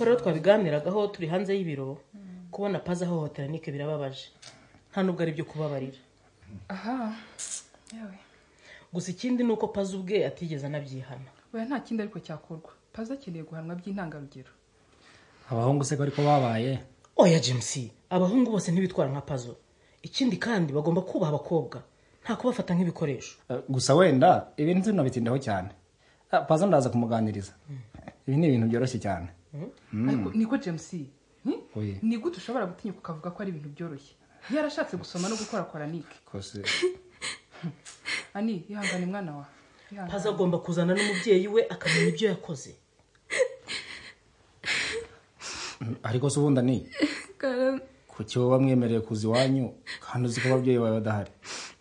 rero twabiganiragaho turi hanze y'ibiro kubona pazi ahohotera nike birababaje nta nubwo ari byo kubabarira aha yewe gusa ikindi ni uko pazi ubwe atigeze anabyihana oya nta kindi ariko cyakorwa pazi akeneye guhanwa by'intangarugero abahungu se bari ko babaye oya james abahungu bose ntibitwara nka pazo ikindi kandi bagomba kubaha abakobwa nta kubafata nk'ibikoresho Eh, gusa wenda ibintu zino bitindaho cyane Ah, pazo ndaza kumuganiriza ibi ni ibintu byoroshye cyane ariko niko james ni- Oya. ni gute ushobora gutinyuka ukavuga ko ari ibintu byoroshye yarashatse gusoma no gukorakora nike kose ani ihangane mwana wa pazi agomba kuzana n'umubyeyi we akamenya ibyo yakoze ariko se ubundi ni karame kuki wowe wamwemereye kuza iwanyu kandi uzi ko ababyeyi bawe badahari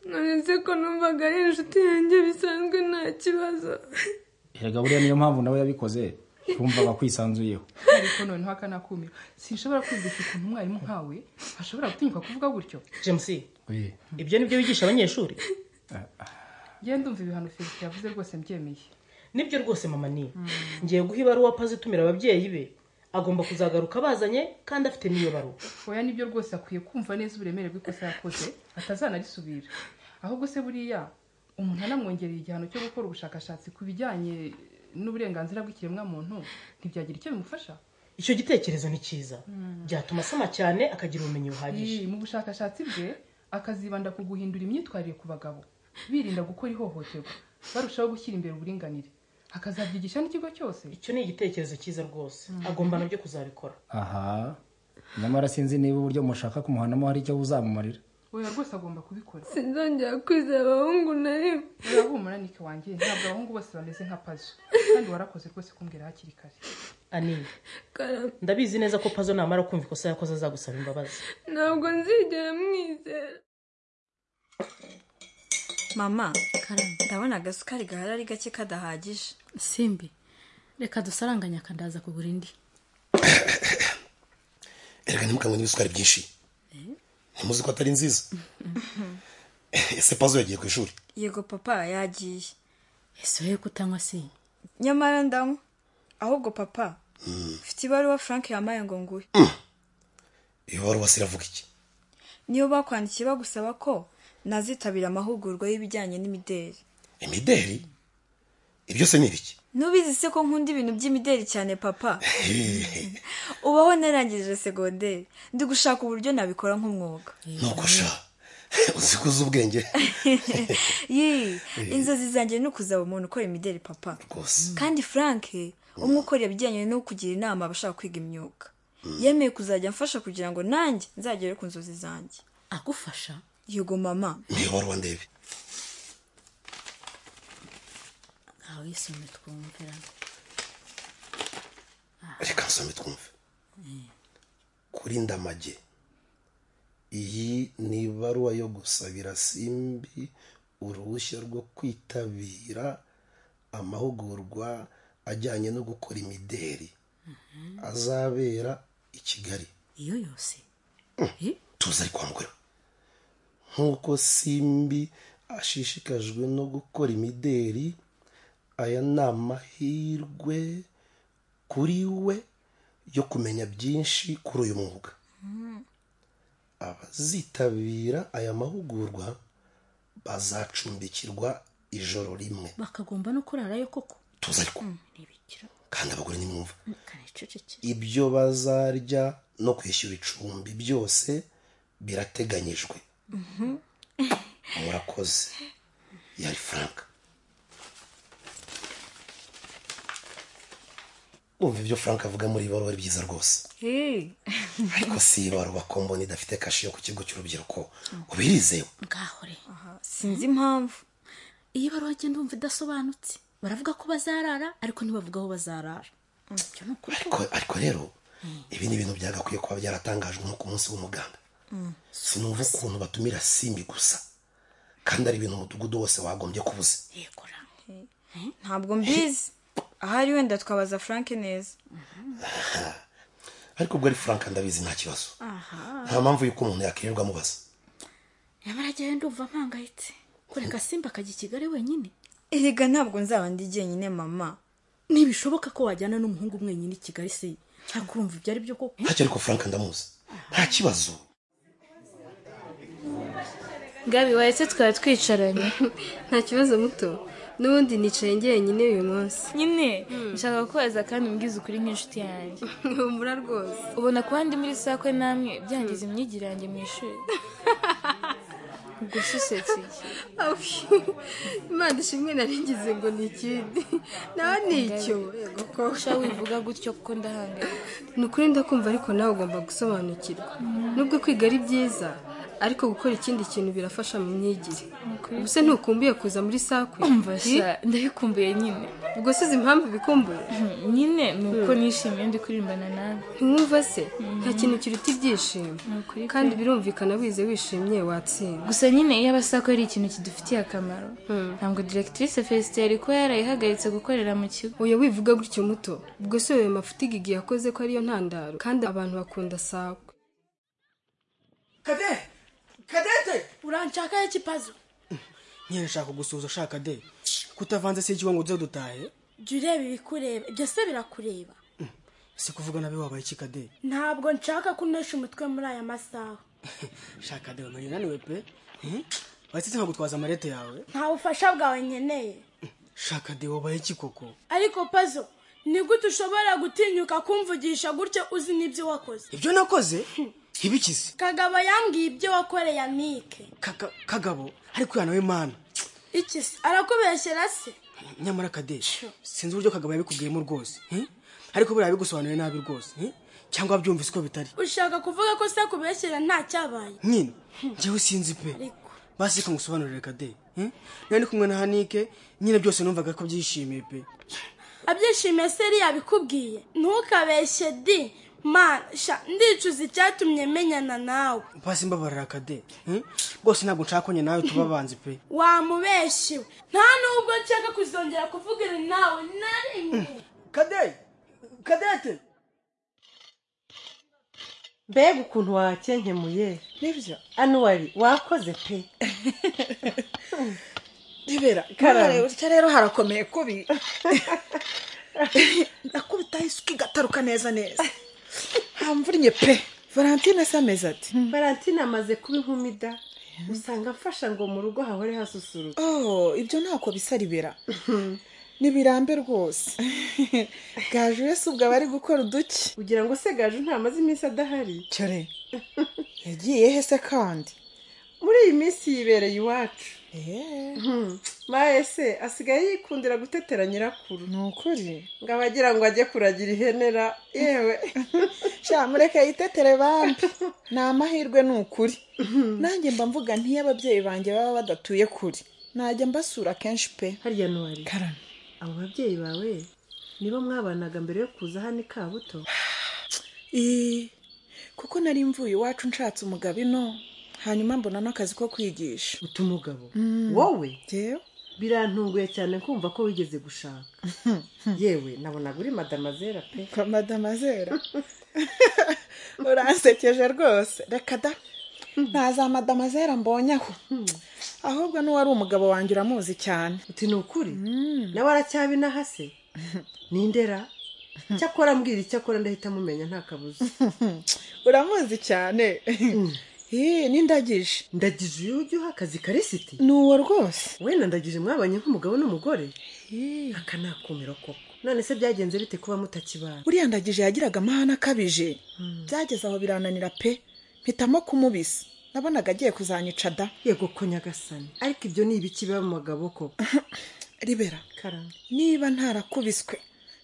nonese ko numvaga ari inshuti yanjye bisanzwe nta kibazo erega buriya niyo mpamvu nawe yabikoze yumvaga kwisanzuyeho ariko noneho akanakumira sinshobora kwiyumvisha ukuntu umwarimu nkawe ashobora gutinyuka kuvuga gutyo james Eh, ibyo ni byo wigisha abanyeshuri genda umva ibihano felix yavuze rwose mbyemeye nibyo rwose mama ni ngiye guha ibaruwa pazi itumira ababyeyi be agomba kuzagaruka abazanye kandi afite n'iyo baruwa oya nibyo rwose akwiye kumva neza uburemere bw'ikosa yakoze atazanarisubira ahubwo se buriya umuntu anamwongereye igihano cyo gukora ubushakashatsi ku bijyanye n'uburenganzira bw'ikiremwamuntu ntibyagira icyo bimufasha icyo gitekerezo ni cyiza byatuma asoma cyane akagira ubumenyi buhagije Ii, mu bushakashatsi bwe akazibanda ku guhindura imyitwarire ku bagabo birinda gukora ihohoterwa barushaho gushyira imbere uburinganire akazabyigisha n'ikigo cyose icyo ni igitekerezo cyiza rwose agomba nabyo kuzabikora aha nyamara sinzi niba uburyo mushaka kumuhanamo hari icyo buzamumarira oya rwose agomba kubikora sinzongera kwizera abahungu na rimwe oya humura nike wanjye ntabwo abahungu bose bameze nka pazo kandi warakoze rwose kumbwira hakiri kare anini karame ndabizi neza ko pazo namara kumva ikosa yakoze azagusaba imbabazi ntabwo nzigera mwizera mama karame ndabona agasukari gahari ari gake kadahagije simbi reka dusaranganye akandaza kugura indi erega ntimukanywe n'ibisukari byinshi ntimuzi ko atari nziza ese pazo yagiye ku ishuri yego papa yagiye ese wowe kutanywa si nyamara ndanywa ahubwo papa mfite ibaruwa frank yamaye ngo nguhe iyo baruwa se iravuga iki niyo bakwandikiye bagusaba ko nazitabira amahugurwa y'ibijyanye n'imideli imideri ibyo se ni ibiki nubizi se ko nkunda ibintu by'imideli cyane papa ubaho narangije segonderi ndi gushaka uburyo nabikora nk'umwuga nuko sha uzi ko uzi ubwenge yii inzozi zanjye ni ukuzaba umuntu ukora imideli papa rwose kandi frank umwe ukora ibijyanye no kugira inama abashaka kwiga imyuga yemeye kuzajya amfasha kugira ngo nanjye nzagere ku nzozi zanjye agufasha yego mama niyo baruwa ndebe ntawe yisumbe twumvirana reka nsome twumve kuri ndamage iyi ni ibaruwa yo gusabira simbi uruhushya rwo kwitabira amahugurwa ajyanye no gukora imideri azabera i kigali iyo yose tuzi ari kwa mugore nk'uko simbi ashishikajwe no gukora imideri aya ni amahirwe kuri we yo kumenya byinshi kuri uyu mwuga abazitabira aya mahugurwa bazacumbikirwa ijoro rimwe bakagomba no kurarayo koko tuzi ariko ntibikira kandi abagore nimwumva kanececekera ibyo bazarya no kwishyura icumbi byose birateganyijwe murakoze yari frank umva ibyo frank avuga muri ibaruwa ari byiza rwose Hey. ariko si ibaruwa kombona idafite kashi yo ku kigo cy'urubyiruko ubirizewe ngahore sinzi impamvu iyi baruwa njye ndumva idasobanutse baravuga ko bazarara ariko ntibavuga aho bazarara ibyo ni ukuri ariko ariko rero ibi ni ibintu byagakwiye kuba byaratangajwe nko ku munsi w'umuganda sinumva ukuntu batumira simbi gusa kandi ari ibintu umudugudu wose wagombye kubuza yegora ntabwo mbizi ahari wenda twabaza frank neza ariko ubwo ari frank ndabizi nta kibazo nta mpamvu y'uko umuntu yakwirirwa amubaza nyamara ajyayo ndumva mpangayitse kureka simba akajya i kigali wenyine erega ntabwo nzaba ndi jyenyine mama ntibishoboka ko wajyana n'umuhungu mwenyine i kigali se cyangwa urumva ibyo ari byo koko ntacyo ariko frank ndamuzi nta kibazo gabi wahetse twari twicaranye nta kibazo muto n'ubundi nicaye njyenyine uyu munsi nyine nshaka kukubaza kandi umbwize ukuri nk'inshuti yanjye humura rwose ubona kuba ndi muri sakwe namwe byangiza imyigire yanjye mu ishuri ubwo se usetse iki imana ishimwe naringize ngo ni ikindi nawe ni icyo yego ko usha wivuga gutyo kuko ndahangayika ni ukuri ndakumva ariko nawe ugomba gusobanukirwa nubwo kwiga ari byiza ariko gukora ikindi kintu birafasha mu myigire ubuse ntukumbuye kuza muri sakwe umva sha ndabikumbuye nyine ubwo size impamvu bikumbuye Hmm, nyine ni uko nishimiye ndi kuririmbana nawe ntiwumva se nta kintu kiruta ibyishimo ukuri pe. kandi birumvikana wize wishimye watsinda gusa nyine iyo abasako ari ikintu kidufitiye akamaro ntabwo diregitirise fesite yari kuba yarayihagaritse gukorera mu kigo uyu wivuga gutyo muto ubwo se ayo mafuti gigi yakoze ko ariyo ntandaro kandi abantu bakunda sakwe kadete kadete uranshakaho ikipazo ntiyashaka gusuhuza ashaka de kutavanze si ikigo ngo duze dutahe jya ureba ibikureba ibyo se birakureba si kuvuga nabi wabaye iki kade ntabwo nshaka ko unesha umutwe muri aya masaha shaka de wamenye unaniwe pe wasetse nka gutwaza amarete yawe nta bufasha bwawe nkeneye shaka de wabaye iki koko ariko pazo ni gute ushobora gutinyuka kumvugisha gutya uzi n'ibyo wakoze ibyo nakoze ntibikize kagabo yambwiye ibyo wakoreye amike Kaka- kagabo ariko uyu nawe mana iki se arakubeshyera se nyamara kade sinzi uburyo kagabo yabikubwiyemo rwose eh? ariko buriya yabigusobanuriye nabi rwose eh? cyangwa byumvise ko bitari ushaka kuvuga ko se akubeshyera nta cyabaye nyine njyewe sinzi pe ariko basi reka ngusobanurire kade eh? nari ndi kumwe na hanike nyine byose numvaga ko byishimiye pe abyishimiye se yari yabikubwiye ntukabeshye di mana sha ndicuza icyatumye menyana nawe basi mbabarira kade eh? rwose ntabwo nshaka konye nawe tuba abanzi pe wamubeshyewe nta n'ubwo nshaka kuzongera kuvugana nawe na rimwe kade kadete mbega ukuntu wakenkemuye nibyo anuwari wakoze pe ntibera Karame. utya rero harakomeye kubi nakubitaho isuka igataruka neza neza hamvurinye pe valentine se ameze ati valentine amaze kuba inkumi da usanga mfasha ngo mu rugo hahore hasusuruka oh ibyo ntako bisa ribera nibirambe rwose gaju we si ubwo aba ari gukora uduki ugira ngo se gaju ntamaze iminsi adahari cyore yagiye he se kandi muri iyi minsi yibereye iwacu Eh, Hmm. maye se asigaye yikundira gutetera nyirakuru ni ukuri ngo aba agira ngo ajye kuragira ihenera yewe sha mureke yitetere bambi ni amahirwe ni ukuri nanjye mba mvuga ntiyo ababyeyi banjye baba badatuye kuri najya mbasura kenshi pe harya nuwari karame abo babyeyi bawe nibo mwabanaga mbere yo kuza hano i kabuto Ii, kuko nari mvuye iwacu nshatse umugabo ino hanyuma mbona n'akazi ko kwigisha uta umugabo wowe yewe birantunguye cyane kumva ko wigeze gushaka yewe nabonaga uri madamazera pe kwa madamazera uransekeje rwose reka da nta za madamazera mbonye aho ahubwo n'uwari umugabo wanjye uramuzi cyane uti ni ukuri nawe aracyabinaha se ni indera cyakora ambwira icyo akora ndahita amumenya nta kabuza uramuzi cyane Ii, n'indagije ndagije uyu ujya uha akazi karisiti ni uwo rwose wenda ndagije mwabanye nk'umugabo n'umugore aka ni akumiro koko none se byagenze bite kuba mutakibana uriya ndagije yagiraga amahane akabije byageze aho birananira pe mpitamo kumubisa nabonaga agiye kuzanyica da yego ko nyagasani ariko ibyo ni ibiki biba mu bagabo koko ribera karame niba ntarakubiswe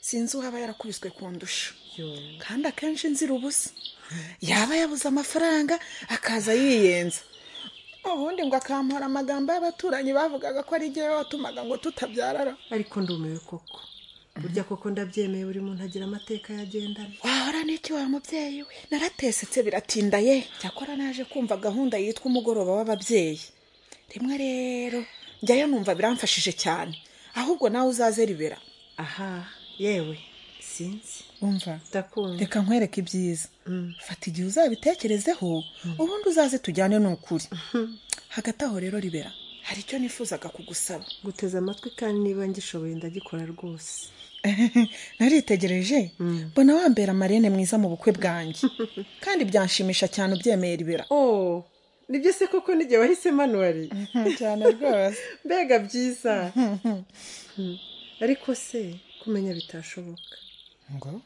sinzi uwaba yarakubiswe kundusha yo kandi akenshi nzira ubusa yaba yabuze amafaranga akaza yiyenza ubundi ngo akampora amagambo y'abaturanyi bavugaga ko ari igihe watumaga ngo tutabyarara ariko ndumiwe koko burya koko ndabyemeye buri muntu agira amateka yagendana wahora n'iki wa mubyeyi we naratesetse biratinda ye cyakora naje kumva gahunda yitwa umugoroba w'ababyeyi rimwe rero njyayo numva biramfashije cyane ahubwo nawe uzaze ribera aha yewe sinzi wumva ndakunda reka nkwereke ibyiza fata igihe uzabitekerezeho ubundi uzaze tujyane ni ukuri hagati aho rero ribera hari icyo nifuzaga kugusaba guteze amatwi kandi niba ngishoboye ndagikora rwose naritegereje mbona wambera amarene mwiza mu bukwe bwanjye kandi byanshimisha cyane ubyemeye ribera oh nibyo se koko n'igihe wahisemo anuwari cyane rwose mbega byiza ariko se kumenya bitashoboka ngo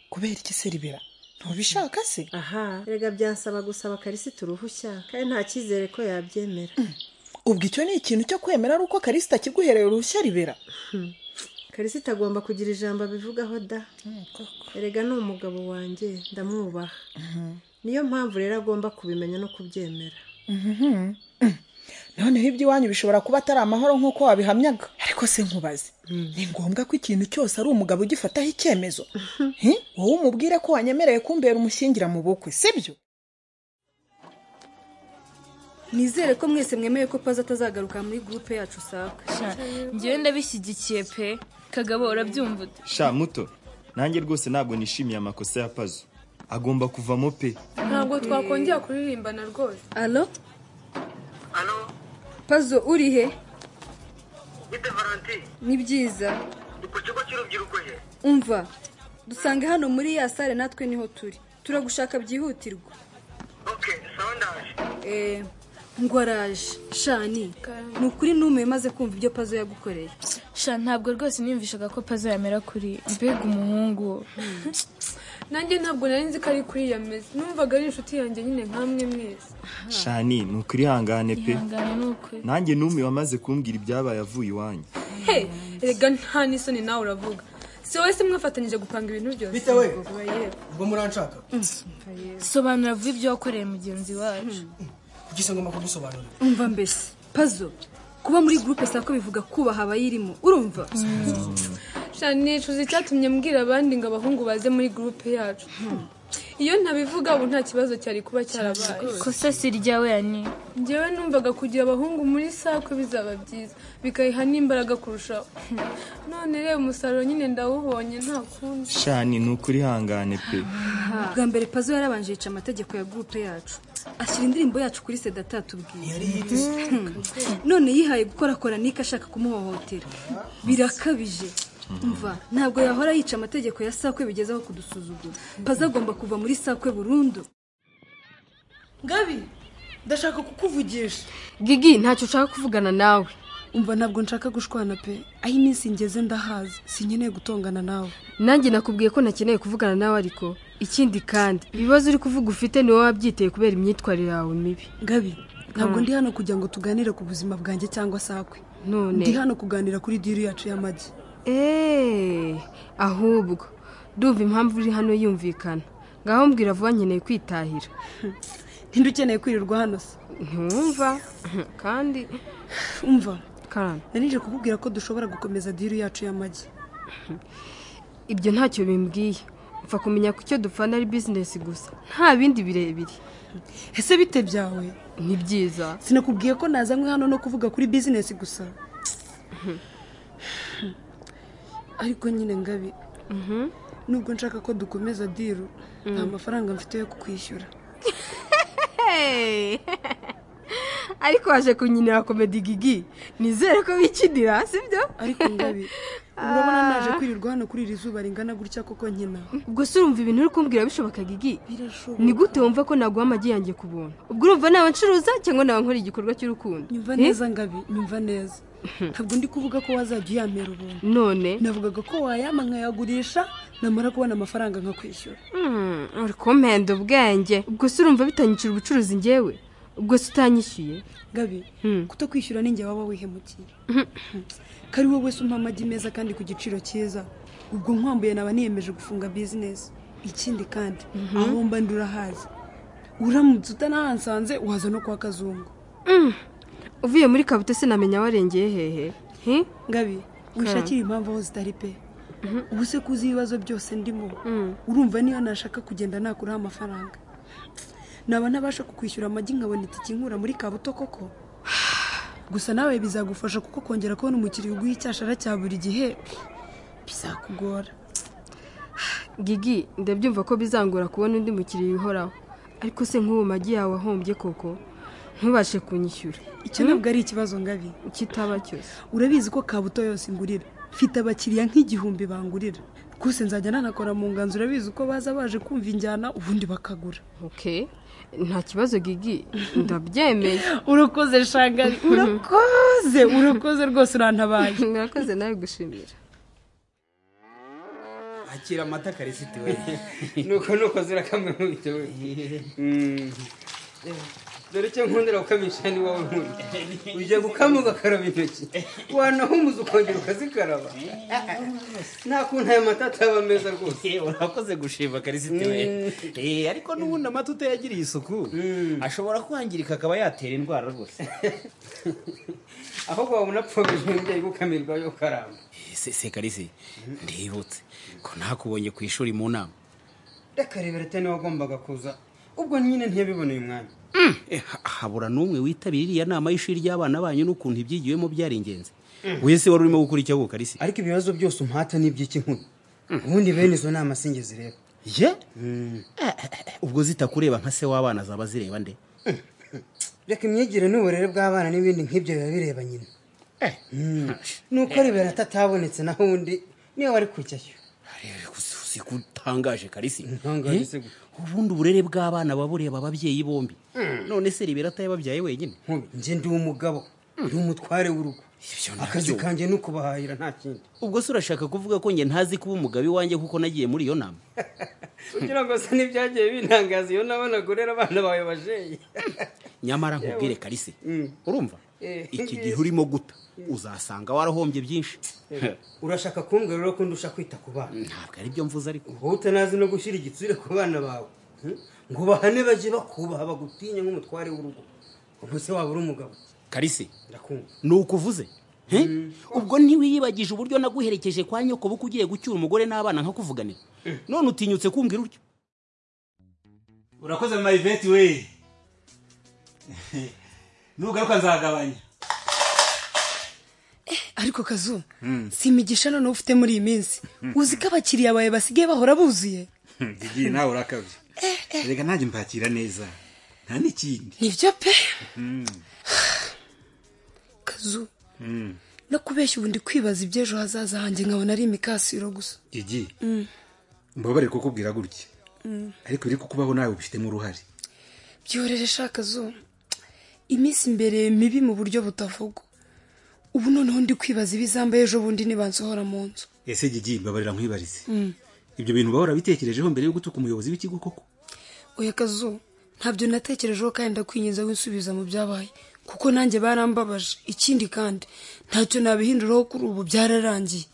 kubera iki se ribera ntubishaka se aha rega byansaba gusaba karisita uruhushya kandi nta cyizere ko yabyemera ubwo icyo ni ikintu cyo kwemera ari uko karisita akiguhereye uruhushya ribera karisita agomba kugira ijambo abivugaho da erega ni umugabo wanjye ndamwubaha niyo mpamvu rero agomba kubimenya no kubyemera noneho iby'iwanyu bishobora kuba atari amahoro nk'uko wabihamyaga ariko se nkubaze ni ngombwa ko ikintu cyose ari umugabo ugifataho icyemezo Hi? wowe umubwire ko wanyemereye kumbera umushyingira mu bukwe sibyo nizere ko mwese mwemeye ko paza atazagaruka muri gurupe yacu usabwa ngewe ndabishyigikiye pe kagabo urabyumva ute sha muto nanjye rwose ntabwo nishimiye amakosa ya pazo agomba kuvamo pe ntabwo twakongera kuririmbana rwose alo pazo uri he ni byiza umva dusange hano muri ya sare natwe niho turi turagushaka byihutirwa Eh, ngo araje shani ni ukuri numiwe maze kumva ibyo pazo yagukoreye sha ntabwo rwose niyumvishaga ko pazo yamera kuri mbega umuhungu nanjye ntabwo nari nzi ko ari kuri ya meza numvaga ari inshuti yanjye nyine nkamwe mwese shani ni ukuri ihangane pe ihangane ni ukuri nanjye n'umwe wamaze kumbwira ibyabaye avuye iwanyu he rega nta n'isoni nawe uravuga si wowe se mwafatanyije gupanga ibintu byose bitewe ubwo muranshaka sobanura vuba ibyo wakoreye mugenzi wacu kuki se ngomba kugusobanurira umva mbese pazo kuba muri gurupe sako bivuga kubaha abayirimo urumva shani nicuza icyatumye mbwira abandi ngo abahungu baze muri gurupe yacu iyo ntabivuga ubu nta kibazo cyari kuba cyarabaye kosa si iryawe yani njyewe numvaga kugira abahungu muri sako bizaba byiza bikayiha n'imbaraga kurushaho none reba umusaruro nyine ndawubonye nta kundi shani ni ukuri ihangane pe bwa mbere pazo yarabanje yica amategeko ya gurupe yacu ashyira indirimbo yacu kuri seda atatubwiye none yihaye gukorakora niko ashaka kumuhohotera birakabije umva ntabwo yahora yica amategeko ya sakwe bigezaho kudusuzugura pazo agomba kuva muri sakwe burundu ngabi ndashaka kukuvugisha gigi ntacyo ushaka kuvugana nawe umva ntabwo nshaka gushwana pe aho iminsi ngeze ndahazi sinkeneye gutongana nawe nanjye nakubwiye ko ntakeneye kuvugana nawe ariko ikindi kandi ibibazo uri kuvuga ufite ni wowe wabyiteye kubera imyitwarire yawe mibi gabi ntabwo ndi hano kugira ngo tuganire ku buzima bwanjye cyangwa sakwe none ndi hano kuganira kuri diri yacu y'amagi eee ahubwo ndumva impamvu uri hano yumvikana ngaho mbwira vuba nkeneye kwitahira ntindi ukeneye kwirirwa hano se ntumva kandi umva kandi nanije kukubwira ko dushobora gukomeza diri yacu y'amagi ibyo ntacyo bimbwiye upfa kumenya ko icyo dupfana ari bizinesi gusa nta bindi birebire ese bite byawe ni byiza sinakubwiye ko nazanywe hano no kuvuga kuri bizinesi gusa ariko nyine ngabi nubwo nshaka ko dukomeza diru nta mafaranga mfite yo kukwishyura ariko waje kunyinira komedi gigi nizere ko wikinira sibyo ariko ngabi urabona naje kwirirwa hano kuri iri zuba ringana gutya koko nkina ubwo se urumva ibintu uri kumbwira bishoboka gigi birashoboka ni gute wumva ko naguha amagi yanjye ku buntu ubwo urumva naba ncuruza cyangwa naba nkora igikorwa cy'urukundo nyumva neza ngabi nyumva neza ntabwo ndi kuvuga ko wazajya uyamera ubuntu none navugaga ko wayama nkayagurisha namara kubona amafaranga nkakwishyura Hmm, uri kumpenda ubwenge ubwo se urumva bitanyicira ubucuruzi ngewe ubwo se utanyishyuye gabi kutakwishyura ni njye waba wihemukiye kari wowe se umpa amagi meza kandi ku giciro cyiza ubwo nkwambuye naba niyemeje gufunga bizinesi ikindi kandi aho mba ndi urahazi uramutse utanahansanze waza no kwa kazungu Mm. uvuye muri kabuto sinamenya warengeye hehe Hi? ngabi wishakire impamvu aho zitari pe ubu se kuzi ibibazo byose ndimo urumva niyo nashaka kugenda nakuraho amafaranga naba ntabasha kukwishyura amagi nkabona itike inkura muri kabuto koko gusa nawe bizagufasha kuko kongera kubona umukiriya uguha icyashara cya buri gihe bizakugora gigi ndabyumva ko bizangora kubona undi mukiriya uhoraho ariko se nk'ubu magi yawe ahombye koko ntubashe kunyishyura icyo ntabwo ari ikibazo ngabi kitaba cyose urabizi ko kabuto yose ingurira mfite abakiriya nk'igihumbi bangurira rwose nzajya nanakora mu nganzo urabizi ko baza baje kumva injyana ubundi bakagura oke nta kibazo gigi ndabyemeye urakoze shangari urakoze urakoze rwose urantabaye murakoze nawe gushimira akira amata karisiti we nuko nukoze urakamwe mu bito we Mm. dore icyo nkundira gukamisha ni wowe nkunda ujya gukama ugakaraba intoki wanahumuza ukongera ukazikaraba nta kuntu aya mata ataba meza rwose urakoze gushima karisiti we Eh, ariko n'ubundi amata utayagiriye isuku ashobora kwangirika akaba yatera indwara rwose ahubwo wabona pfobije umubyeyi gukamirwa yo karamba ese se karisi ndibutse ko nakubonye ku ishuri mu nama rekarebera tene wagombaga kuza ubwo nyine ntiyabiboneye umwanya Eh, ha- habura n'umwe witabira iriya nama y'ishuri ry'abana banyu n'ukuntu ibyigiwemo byari ingenzi wese wari urimo gukora icyo karisi ariko ibibazo byose umpata ni iby'iki nkuru ubundi bene izo nama singe zireba ye ubwo zitakureba nka se w'abana zaba zireba nde reka imyigire n'uburere bw'abana n'ibindi nk'ibyo biba bireba nyina Mm. nuko ribera atatabonetse naho undi niwe wari kujyayo uzi ko utangaje karisi Ntangaje Eh, se gute. ubundi uburere bw'abana baba bureba ababyeyi bombi Mm. none se ribera atayababyaye wenyine nge ndi umugabo ndi umutware w'urugo akazi nabyo. kanjye ni ukubahahira nta kindi ubwo se urashaka kuvuga ko nge ntazi kuba umugabe wanjye kuko nagiye muri iyo nama kugira ngo se ntibyagiye bintangaza iyo nabona agurera abana bawe bajeyi nyamara nkubwire karisi urumva Eh, iki ngiye. gihe urimo guta uzasanga warahombye byinshi urashaka kumbwira rero ko ndusha kwita ku bana ntabwo ari byo mvuze ariko wowe utanazi no gushyira igitsure ku bana bawe hmm? ngo bahane bajye bakubaha bagutinye nk'umutware w'urugo ubwo se waba uri umugabo karisi ndakumva ni ukuvuze He? ubwo ntiwiyibagije uburyo naguherekeje kwa nyoko buko ugiye gucyura umugore n'abana nkakuvuganira none utinyutse kumbwira utyo urakoze mariveti we nugaruka nzagabanya ariko kazu si imigisha noneho ufite muri iyi minsi uzi ko abakiriya bawe basigaye bahora buzuye igihe nawe urakabye reka nanjye mpakira neza nta n'ikindi nibyo pe Mm. kazu Mm. no kubeshya ubundi kwibaza iby'ejo hazaza hanjye nkabona ari imikasiro gusa igi Mm, mbabare kukubwira gutya mm. ariko biri kukubaho nawe ubifitemo uruhare byorere shaka zo iminsi imbere mibi mu buryo butavugwa ubu noneho ndi kwibaza ibizambaye ejo bundi nibansohora mu nzu ese gigi mbabarira nkwibarize Mm. ibyo bintu bahora bitekerejeho mbere yo gutuka umuyobozi w'ikigo koko oya kazu ntabyo natekerejeho kandi ndakwinginze winsubiza mu byabaye kuko nanjye barambabaje ikindi kandi ntacyo nabihinduraho kuri ubu byararangiye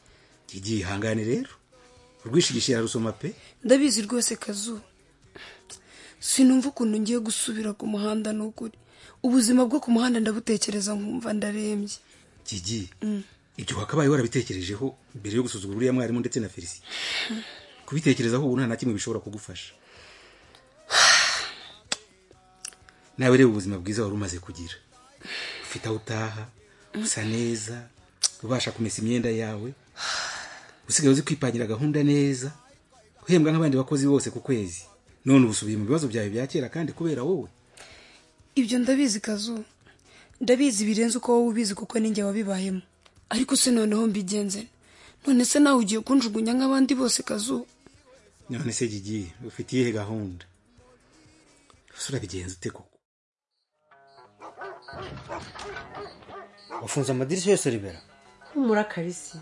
gigi ihangane rero urwishigisha yarusoma pe ndabizi rwose kazu sinumva ukuntu ngiye gusubira ku muhanda ni ukuri ubuzima bwo ku muhanda ndabutekereza nkumva ndarembye gigi Mm. ibyo wakabaye warabitekerejeho mbere yo gusuzugura uriya mwarimu ndetse na felicien kubitekerezaho ubu nta na kimwe bishobora kugufasha nawe reba ubuzima bwiza wari umaze kugira ufite aho utaha usa neza ubasha kumesa imyenda yawe usigaye uzi kwipangira gahunda neza uhembwa nk'abandi bakozi bose ku kwezi none ubusubiye mu bibazo byawe bya kera kandi kubera wowe ibyo ndabizi kazu ndabizi birenze uko wowe ubizi kuko ninjye wabibayemo ariko se noneho mbigenze none se nawe ugiye kunjugunya nk'abandi bose kazu none se gigi ufite iyihe gahunda ese urabigenza ute koko wafunze amadirishya yose ribera humura karisi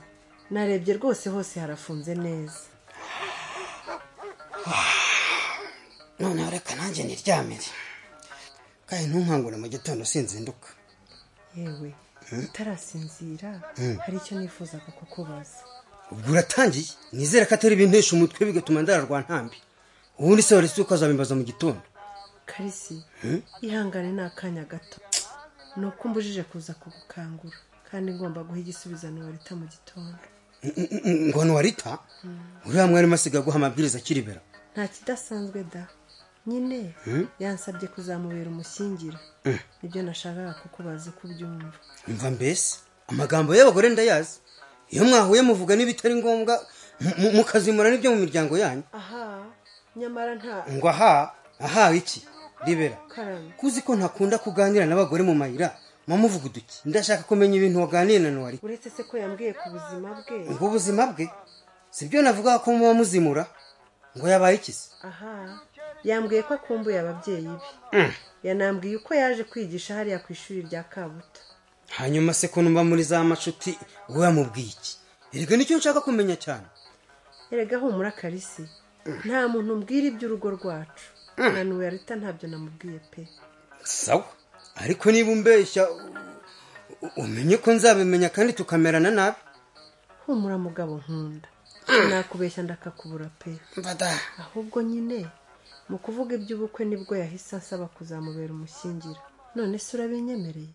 narebye rwose hose harafunze neza noneho reka nanjye niryamire kandi ntunkangure mu gitondo sinzinduka yewe utarasinzira Mm. hari icyo nifuzaga kukubaza ubwo uratangiye nizere ko atari bintesha umutwe bigatuma ndararwa ntambi ubundi se waretse uko azabimbaza mu gitondo karisi Mm. ihangane ni akanya gato ni uko umbujije kuza kugukangura kandi ngomba guha igisubizano warita mu gitondo N- n- n- ngo ntiwarita uriya mwarimu asigaye aguha amabwiriza akiribera nta kidasanzwe da nyine Mm. yansabye kuzamubera umushyingira Mm. nibyo nashakaga kukubaza uko ubyumva mva mbese amagambo y'abagore ndayazi iyo mwahuye muvuga n'ibitari ngombwa mu- mu- mukazimura n'ibyo mu miryango yanyu aha nyamara nta ngo aha aha iki ribera karame kuzi ko ntakunda kuganira n'abagore mu mayira mwamuvuga uduki ndashaka kumenya ibintu waganiye na nuwari uretse se ko yambwiye ku buzima bwe ngo ubuzima bwe sibyo navuga ko muba muzimura ngo yabaye iki se aha yambwiye ko akumbuye ababyeyi be Mm. yanambwiye uko yaje kwigisha hariya ku ishuri rya kabuta hanyuma se ko numva muri za macuti wowe yamubwiye iki erega nicyo nshaka kumenya cyane erega humura karisi nta muntu mbwira iby'urugo rwacu na nuwerita ntabyo namubwiye pe sawa ariko niba umbeshya u- u- umenye ko nzabimenya kandi tukamerana nabi humura mugabo nkunda nakubeshya ndakakubura pe mbada ahubwo nyine mu kuvuga iby'ubukwe nibwo yahise ansaba kuzamubera umushyingira none se urabinyemereye